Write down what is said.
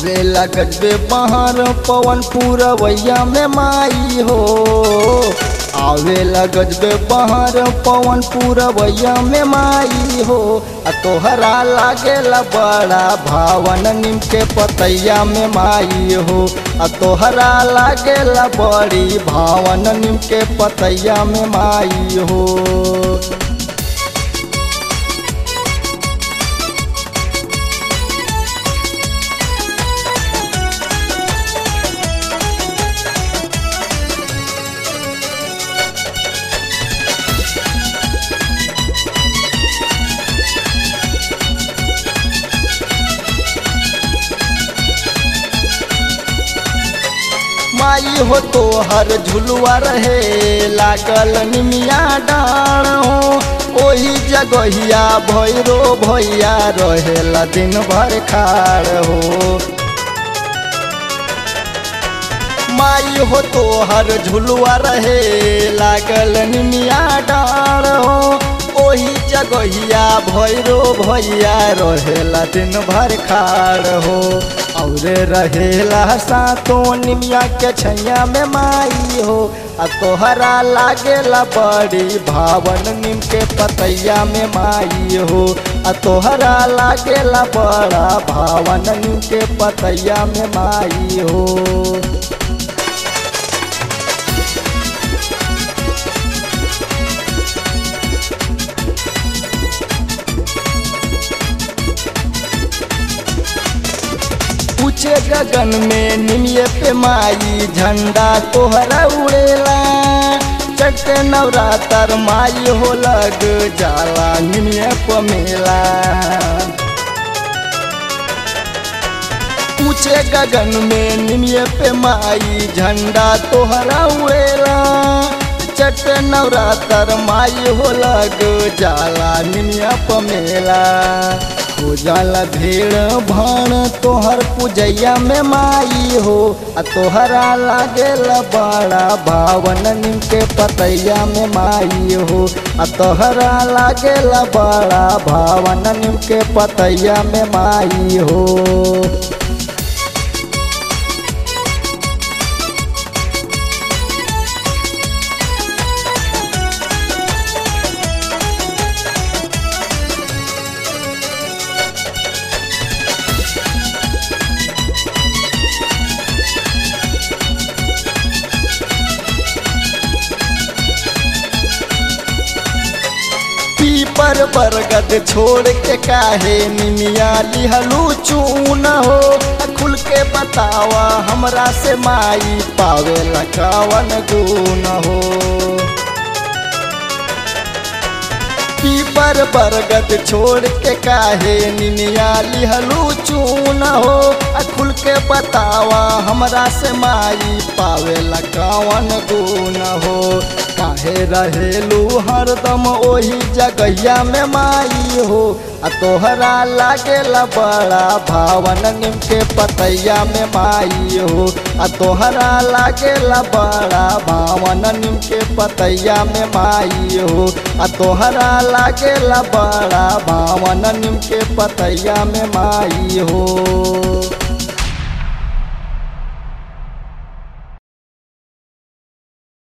उड़े लगत बे बहर पवन पूरवैया में माई हो आवे लगत बे बहर पवन पूरवैया में माई हो आ तोहरा लागेला बड़ा भावन निम के पतैया में माई हो आ तोहरा लागेला बड़ी भावन निम के पतैया में माई हो माई हो तो हर झुलुआ रहे लागल निमिया डाण हो ओही जगहिया भैरो भैया रहेला दिन भर खाड़ हो माई हो तो हर झुलुआ रहे लागल निमिया डाण हो ओही जगहिया भैरो भैया रहेला दिन भर खाड़ हो और रहेला सातो निमिया के छैया में माई हो आ तोहरा लागेला बड़ी भावन निम के पतैया में माई हो आ तोहरा लागेला बड़ा भावन निम के पतैया में माई हो ऊंचे गगन में निमिये पे माई झंडा तोहरा उड़ेला चटे नवरातर माई हो लग जाला निमिये पे मेला ऊंचे गगन में निमिये पे माई झंडा तोहरा उड़ेला चट नवरातर माई हो लग जाला निमिया पे मेला हो जाला भीड़ भाण तोहर पूजैया में माई हो आ तोहरा लागेला बड़ा भावन निम के पतैया में माई हो आ तोहरा लागेला बड़ा भावन निम के पतैया में माई हो पीपर बरगद छोड़ के काहे निमिया लिहलू चून हो खुल के बतावा हमरा से माई पावे लकावन गुन हो पीपर बरगद छोड़ के काहे निमिया लिहलू चून हो खुल के बतावा हमरा से माई पावे लकावन गुन हो काहे रहेलू हरदम ओही जगहिया में माई हो आ तोहरा लागेला बड़ा भावन निम के पतैया में माई हो आ तोहरा लागेला बड़ा भावन निम के पतैया में माई हो आ तोहरा लागेला बड़ा भावन निम के पतैया में माई हो